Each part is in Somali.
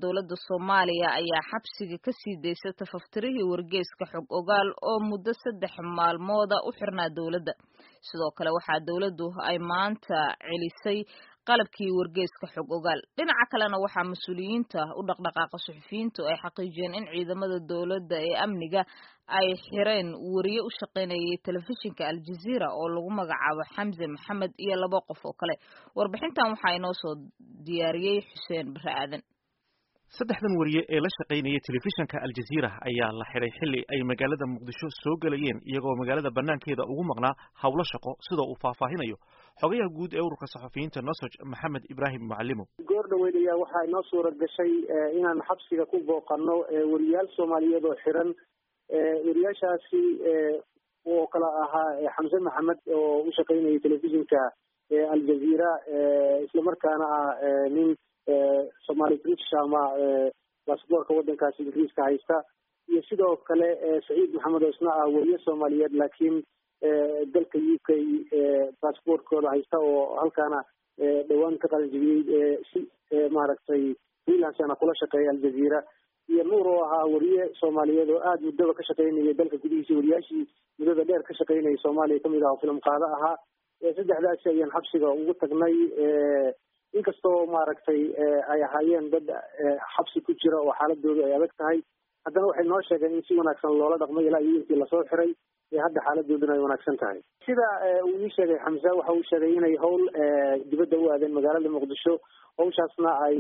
dowladda soomaaliya ayaa xabsiga ka sii daysay tafaftirihii wargeyska xog ogaal oo muddo saddex maalmooda u xirnaa dowladda sidoo kale waxaa dowladdu ay maanta celisay qalabkii wargeyska xog ogaal dhinaca kalena waxaa mas-uuliyiinta u dhaqdhaqaaqa suxufiyiintu ay xaqiijiyeen in ciidamada dowladda ee amniga ay xireen wariye u shaqaynayay telefishinka aljaziira oo lagu magacaabo xamse maxamed iyo laba qof oo kale warbixintan waxaa inoo soo diyaariyey xuseen bare aadan saddexdan wariye ee la shaqaynaya telefishinka aljaziira ayaa la xidhay xilli ay magaalada muqdisho soo gelayeen iyagoo magaalada banaankeeda ugu maqnaa howlo shaqo sida uu faahfaahinayo xogayaha guud ee ururka saxufiyiinta nosoj maxamed ibraahim mucalimo goor dhaweyd ayaa waxaa inoo suura gashay inaan xabsiga ku booqano wariyaal soomaaliyeed oo xiran wariyaashaasi oo kala ahaa xamse maxamed oo u shaqaynayay telefishinka aljaziira islamarkaana ah nin somaali british ama basaboorka waddankaasi ingiriiska haysta iyo sidoo kale saciid maxamed oo isna ah weriye soomaaliyeed laakiin dalka u k basaboortkooda haysta oo halkaana dhawaan ka qalanjibiyey si maaragtay freelancena kula shaqeeya aljaziira iyo nuur oo ahaa weriye soomaaliyeed oo aada muddaba ka shaqaynaya dalka gudihiisa wariyaashii muddada dheer ka shaqaynaya soomaaliya kamid ah oo filim qaado ahaa saddexdaasi ayaan xabsiga ugu tagnay inkastoo maaragtay ay ahaayeen dad xabsi ku jira oo xaaladoodu ay adag tahay haddana waxay noo sheegeen in si wanaagsan loola dhaqmay ilaa iyo intii lasoo xiray hadda xaaladooduna ay wanaagsan tahay sida uu ii sheegay xamse waxa uu sheegay inay howl dibadda u aadeen magaalada muqdisho hawshaasna ay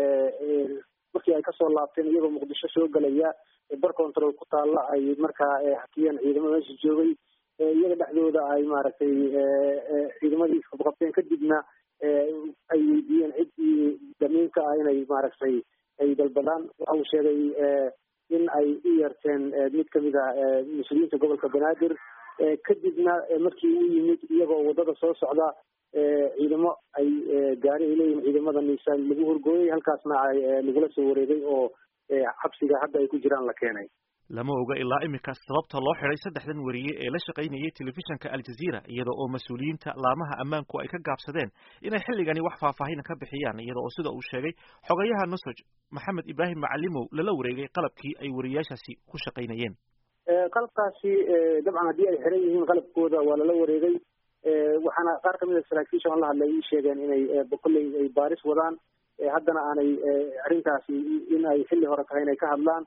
markii ay kasoo laabteen iyagoo muqdisho soo gelaya bar control ku taalla ay markaa hakiyeen ciidamada meesha joogay iyaga dhexdooda ay maaragtay ciidamadii qabqabteen kadibna ay weydiiyeen ciddii damiinka ah inay maaragtay ay dalbadaan waxa uu sheegay in ay u yeerteen mid kamid ah mas-uuliyiinta gobolka banaadir kadibna markii u yimid iyagoo waddada soo socda ciidamo ay gaari ay leeyihin ciidamada niisaan lagu horgooyay halkaasna ay lagula soo wareegay oo xabsiga hadda ay ku jiraan la keenay lama oga ilaa iminka sababta loo xidhay saddexdan wariye ee la shaqaynayay telefishinka aljaziira iyada oo mas-uuliyiinta laamaha ammaanku ay ka gaabsadeen inay xilligani wax faahfaahin ka bixiyaan iyada oo sida uu sheegay xogayaha nosoj maxamed ibraahim macalimow lala wareegay qalabkii ay wariyaashaasi ku shaqaynayeen qalabkaasi dabcan haddii ay xiran yihiin qalabkooda waa lala wareegay waxaana qaar kamid a saraakiisha on la hadlay ii sheegeen inay kolley ay baaris wadaan haddana aanay arrintaasi in ay xilli hore tahay inay ka hadlaan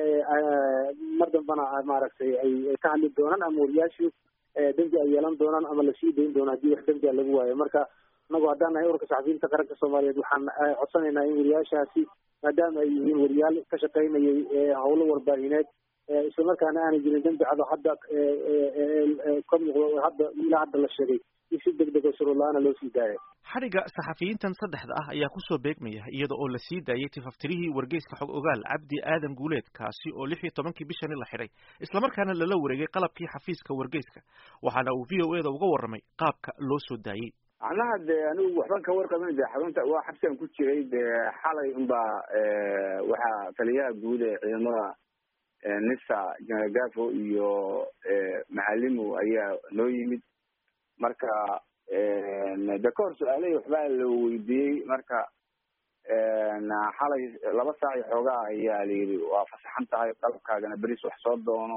mar dambana maaragtay ay ka hadli doonaan ama wariyaashu dembi ay yeelan doonaan ama lasii dayn doono haddii wax dembi a lagu waayo marka inagu haddaan nahay ururka saxafiyiinta qaranka soomaaliyeed waxaan codsanaynaa in wariyaashaasi maadaama ay yihiin wariyaal ka shaqaynayay howlo warbaahineed islamarkaana aanay jirin dembi cado hadda ka muuqdo hadda ilaa hadda la sheegay in si deg deg oo shuruurla-aana loo sii daaya xadhigga saxafiyiintan saddexda ah ayaa kusoo beegmaya iyada oo la sii daayay tifaftirihii wargeyska xog ogaal cabdi aadan guuleed kaasi oo lix iyo tobankii bishani la xidhay islamarkaana lala wareegay qalabkii xafiiska wargeyska waxaana uu v o e da uga warramay qaabka loo soo daayey macnaha dee anigu waxban ka warqabin de xarunta waa xabsigan ku jiray dee xalay unbaa waxaa taliyaha guud ee ciidamada nisa jenaraal gafo iyo macalimo ayaa noo yimid marka de ka hor su-aalahii waxbaa la weydiiyey marka xalay laba saac iyo xoogaa ayaa layidhi waa fasaxan tahay qalabkaagana beris wax soo doono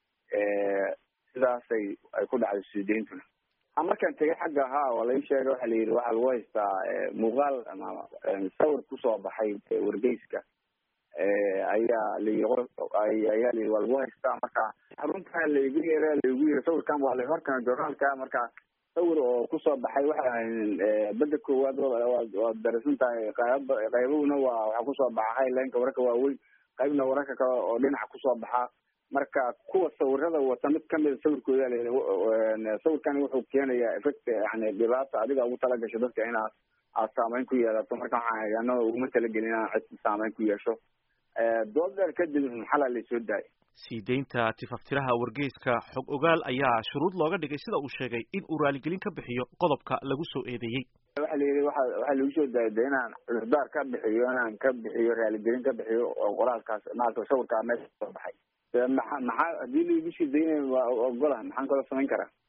sidaasay ay ku dhacday suudeyntuna markaan tegay xagga ahaa oo lai sheegay waxa la yidhi waxaa lagu haystaa muuqaal ama sawir kusoo baxay wargeyska ayaa layi ayaa layii waa lagu haystaa marka xarunta laigu yeera laigu yiri sawirkan waa la horkana joornaalka marka sawir oo kusoo baxay waxa bada koowaad waad darasan tahay qayb qaybahuna waa waxaa kusoo baxa highlineka wararka waaweyn qaybna wararka kale oo dhinaca kusoo baxa marka kuwa sawirada wata mid kamida sawirkooda la sawirkani wuxuu keenayaa effect yani dhibaata adiga ugu talagasho dadka inaad aad saameyn ku yeelato marka waxaan anaa uguma talagelin inaan cid saameyn ku yeesho dood dheer kadib xalaa laysoo daayay sii deynta tifaftiraha wargeyska xog ogaal ayaa shuruud looga dhigay sida uu sheegay in uu raaligelin ka bixiyo qodobka lagu soo eedeeyey waxa la yidhi waxa waxaa lagu soo daayay de inaan cudurdaar ka bixiyo inaan ka bixiyo raaligelin ka bixiyo oo qoraalkaas maarata sawirkaa meesha soo baxay maxa maxaa haddii laigu sii daynayo waa ogola maxaan kaloo samayn karaa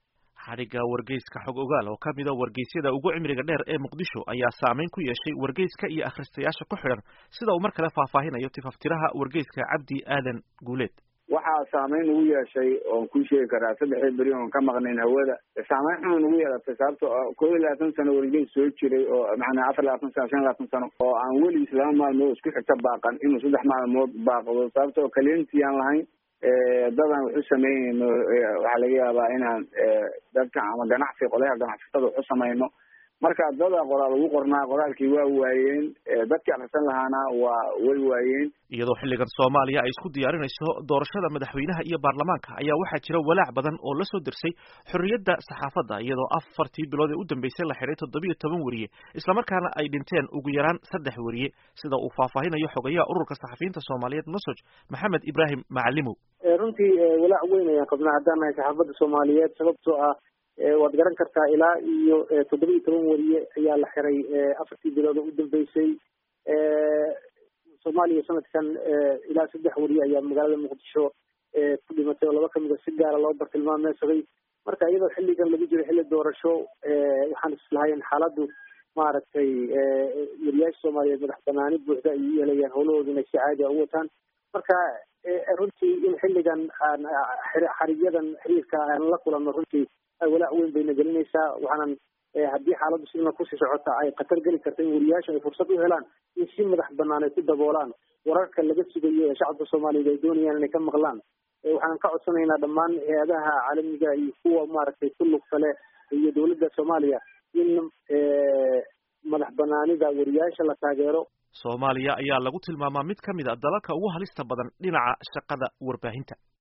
xadhigga wargeyska xog ogaal oo ka mida wargeysyada ugu cimriga dheer ee muqdisho ayaa saameyn ku yeeshay wargeyska iyo akhristayaasha ku xidhan sida uu mar kale faahfaahinayo tifaftiraha wargeyska cabdi aadan guuleed waxaa saameyn ugu yeeshay oon kuu sheegi karaa saddexdii beri oon ka maqnayn hawada saameyn xun ugu yeelatay sababto kow iyo labaatan sano wargeys soo jiray oo macnaa afar labaatan sano shan labaatan sano oo aan weligiis laba maalmood isku xigta baaqan inuu saddex maalmood baaqdo sababto kaliyantii aan lahayn dadaan waxu sameynayno waxaa laga yaabaa inaan dadka ama ganacsi qolyaha ganacsatada waxu samayno marka dada qoraal ugu qornaa qoraalkii waa waayeen dadkii akrisan lahaana waa way waayeen iyadoo xilligan soomaaliya ay isku diyaarinayso doorashada madaxweynaha iyo baarlamaanka ayaa waxaa jira walaac badan oo la soo dersay xorriyadda saxaafadda iyadoo afartii bilood ee u dambeysay la xidhay toddobiyo toban weriye islamarkaana ay dhinteen ugu yaraan saddex weriye sida uu faahfaahinayo xogayaha ururka saxafiyiinta soomaaliyeed masoj maxamed ibraahim macalimow runtii walaac weyn ayaan qabnaa haddaan nahay saxaafadda soomaaliyeed sababtoo ah waad garan kartaa ilaa iyo toddoba iyo toban weriye ayaa la xiray afartii bilood oo u dambeysay soomaaliya sanadkan ilaa saddex weriye ayaa magaalada muqdisho ku dhimatay oo laba kamida si gaara loo bartilmaameysaday marka iyadoo xilligan lagu jiro xilli doorasho waxaan islahayn xaaladdu maaragtay weriyaasha soomaaliyeed madax banaani buuxda ay u yeelayaan howlahooda inay si caadi a u wataan marka runtii in xilligan aan xarigyadan xiriirka aan la kulanno runtii walaac weyn bayna gelinaysaa waxaanan haddii xaaladdu sidna kusii socota ay khatar geli karta in weriyaasha ay fursad u helaan in si madax banaan ay ku daboolaan wararka laga sugayo ee shacabka soomaaliyeed ay doonayaan inay ka maqlaan waxaan ka codsanaynaa dhammaan hay-adaha caalamiga iyo kuwa maaragtay ku lugta leh iyo dowladda soomaaliya in madax banaanida weriyaasha la taageero soomaaliya ayaa lagu tilmaamaa mid ka mid a dalalka ugu halista badan dhinaca shaqada warbaahinta